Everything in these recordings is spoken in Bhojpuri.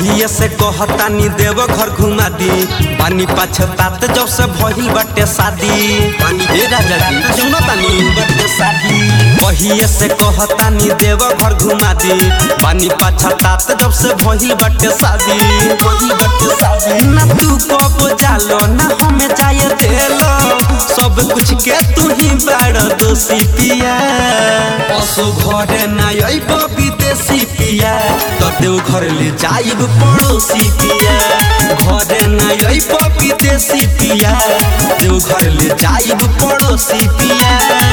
कहिए से कहतानी देव घर घुमा दी पानी पछतात जब से भइल बाटे शादी पानी ए राजा जी सुनो तानी बाटे शादी कहिए से कहतानी देव घर घुमा दी पानी पछतात जब से भइल बाटे शादी भइल बाटे शादी ना तू कब जालो ना हमें जाए देलो सब कुछ के तू ही बड़ दोषी पिया पशु घरे ना अइब विदेशी पिया तो देव घर ले जाइब पड़ोसी पिया घरे ना अइब विदेशी पिया देव घर ले जाइब पड़ोसी पिया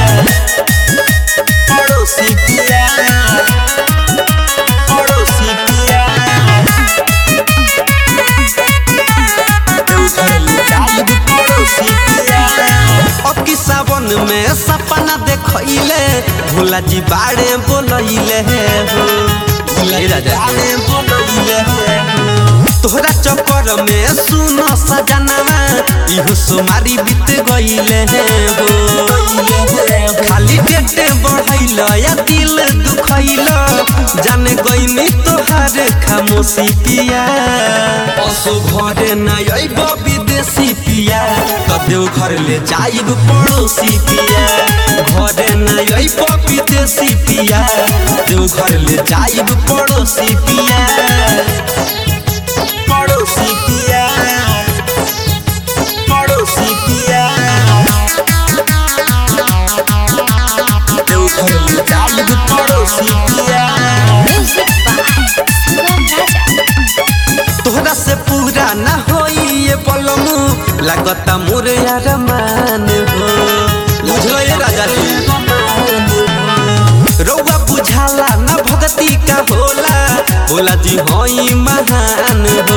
पड़ोसी पिया पड़ोसी पिया देव घर ले जाइब पड़ोसी पिया अब की सावन में सपना देखैले भोला जी बाड़े बोलैले हो भोला जी बाड़े बोलैले हो तोहरा चक्कर में सुनो सजनवा इहो सुमारी बीत गईले हो खाली पेटे बढ़ैल या दिल दुखैल जाने गईनी तोहार खामोशी पिया पशु घरे न अइब विदेशी पिया कदेव घर ले जाइब पड़ोसी पिया घरे न अइब विदेशी पिया देव घर ले जाइब पड़ोसी पिया पड़ोसी पिया पड़ोसी पिया देव घर ले जाइब पड़ोसी पिया Music by Sugam Raja. तोहरा से पूरा ना होई ये पलमू लागता मोर यार मान हो बुझलो ये राजा जी रउआ बुझाला ना भगती का होला बोला जी होई महान हो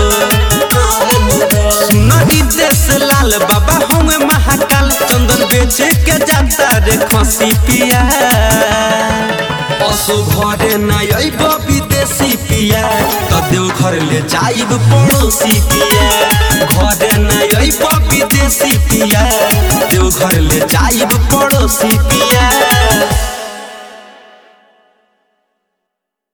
सुनरी देश लाल बाबा हम महाकाल चंदन बेचे के जाता रे खसी पिया पशु घरे न अइब विदेशी पिया कदेव घर ले जाइब पड़ोसी पिया घरे न अइब विदेशी पिया देव घर ले जाइब पड़ोसी पिया